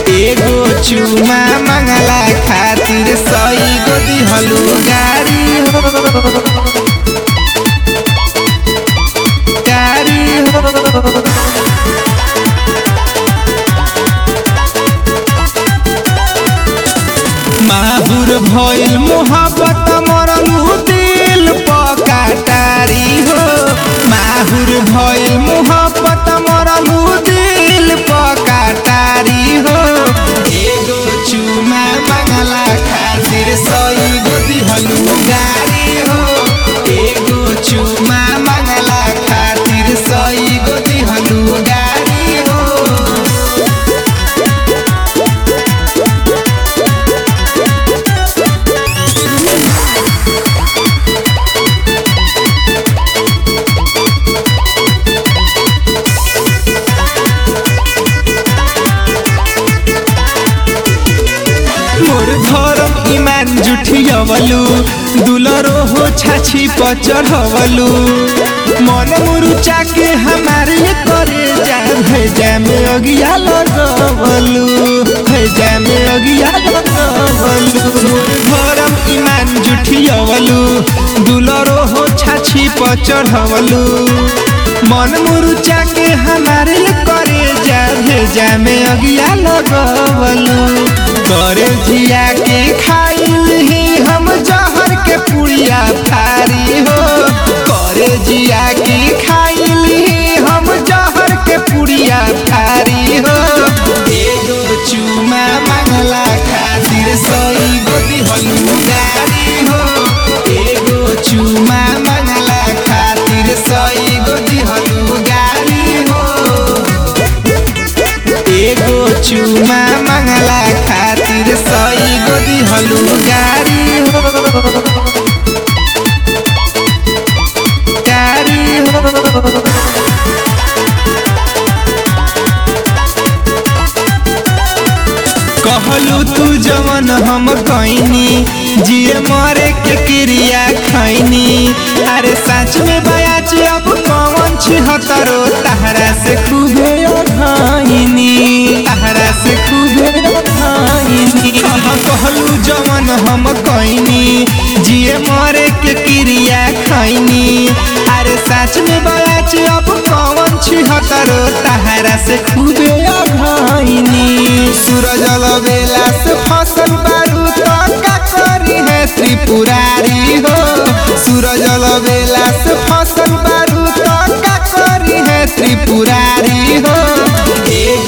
एगो चुमा मंगला खातिर सई गो दिहलू गाड़ी हो गाड़ी हो माहुर भइल मोहब्बत मरलू दिल पकाटारी हो माहुर भइल मोहब्बत मरलू दिल पकाटारी हो एगो चुमा मंगला खातिर सई गो दिहलू गाड़ी हो एगो चुमा मंगला खातिर सई गो दिहलू गाड़ी हो मोर धर्म ईमान जुठियवलु दुलरो हो छाछी पर चढ़वलु मन मुरुचा के हमारे करे जा भेजा में अगिया लगवलु भेजा में अगिया लगवलु मोर धर्म ईमान जुठियवलु दुलरो हो छाछी पर चढ़वलु मन मुरुचा के हमारे करे जा भेजा में अगिया लगवलु करे जिया के खाइल ही हम जहर के पुड़िया फारी हो करे जिया के खाइल ही हम जहर के पुड़िया फारी हो एगो चुमा मंगला खातिर सई गो दिहलू गाड़ी हो एगो चुमा मंगला खातिर सई गो दिहलू गाड़ी हो एगो चुमा मंगला खातिर सई गो दिहलू गाड़ी हो गाड़ी हो कहलू तू जवन हम कईनी जिए मरे के क्रिया खैनी अरे सच में बयाच अब कौन छिहतरो तहरा से खूबे अघाइनी तहरा से खूबे अघाइनी कहाँ कहलू जवन हम कईनी जिए मरे के क्रिया खैनी अरे सच में बयाच अब कौन छिहतरो तहरा से खूबे अघाइनी सूरज बेला से फसल बारू तो का करी है त्रिपुरारी हो सूरज बेला से फसल बारू तो का करी है त्रिपुरारी हो एगो